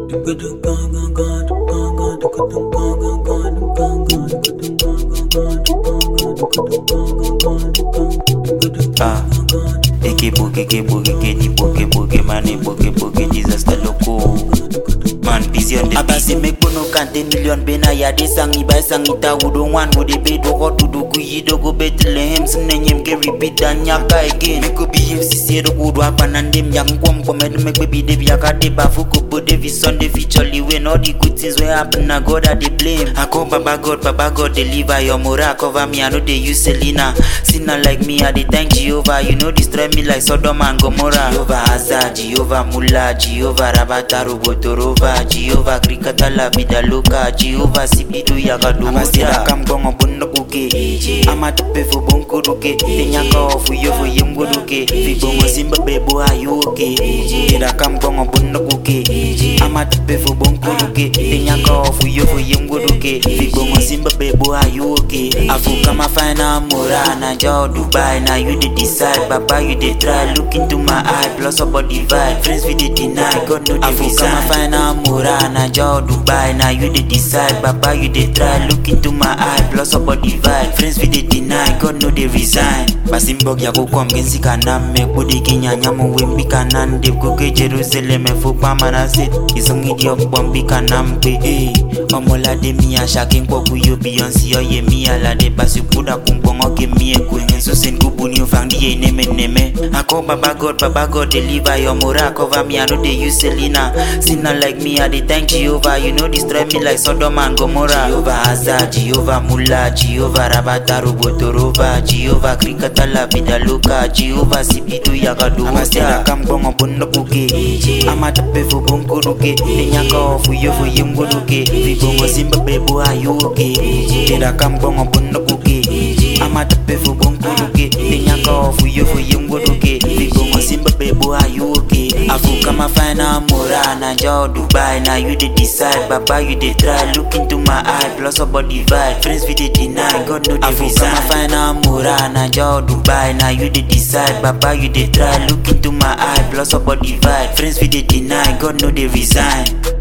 Ah, eke boke, eke boke, eke di boke, boke, man, e boke, boke, disaster loco. Man, busy on the Abasi make bono kante million bena ya de sangi by sangi ta wudo wan wo de be do go to do ku yi do go Bethlehem sene nyem ge repeat dan nyaka again me ko bi FCC do go do apanandem yang kwam kwam ed make baby de biya ka de ba fu ko bo de vi son de featurely when all the good things wey happen na God I dey blame I call baba God baba God deliver your moral cover me I no dey use Selena sinner like me I dey thank Jehovah you no destroy me like Sodom and Gomorrah Jehovah Hazard Jehovah Mullah Jehovah Rabata Robotorova Jehovah Krikata la vida loca Jehovah Sibidu Yagaduwa Abasira kamgongo bunda kuke Ama tepe fu bonko ruke Tenyaka ofu yofu yemgo ruke Fibongo simba bebo ayo oke Tira kamgongo bunda kuke Ama tepe fu bonko ruke Tenyaka ofu yofu yemgo ruke Fibongo simba bebo ayo oke Afu kama fina mura Na jao Dubai Na you dey decide Baba you dey try Look into my eye Plus up body vibe Friends we dey deny God no dey resign Afu kama fina mura Na jao Dubai Na you dey decide Baba you dey try Look into my eye Plus up body vibe Friends we dey deny God no dey resign Basi mbog ya kukwa mgenzi kanam Mekbudi kinyanya muwimbi kanan Dip kuke Jerusalem Fupa manasit Isongi diop bombi kanam Pe eh Omolade miya shaking kwa kuyo Beyonce Oye miya lade Basi kuda kumbongo ke miye Kwengen susen kubuni ufang diye neme neme Ako baba God baba God deliver your mura Cover me I know they use Selena Sinner like me I dey thank Jehovah You know destroy me like Sodom and Gomorrah Jehovah Hazard Jehovah Mullah Jehovah Rabata Robotorova Jehovah Krikata la vida loca Jehovah Sibidu Yagaduwa Abasira kambongo bunda kuke Ama tepe fu bonko ruke Tenyaka ofu yofu yemgo ruke Vibongo simba bebo ayoke Tira kambongo bunda kuke Ama tepe fu bonko ruke Tenyaka ofu yofu yemgo ruke Vibongo simba bebo ayoke Afu kama fina mura Na jao Dubai Na you dey decide Baba you dey try Look into my eye Plus up body vibe Friends we dey deny God no dey resign Afu kama fina mura Na jao Dubai Na you dey decide Baba you dey try Look into my eye Plus up body vibe Friends we dey deny God no dey resign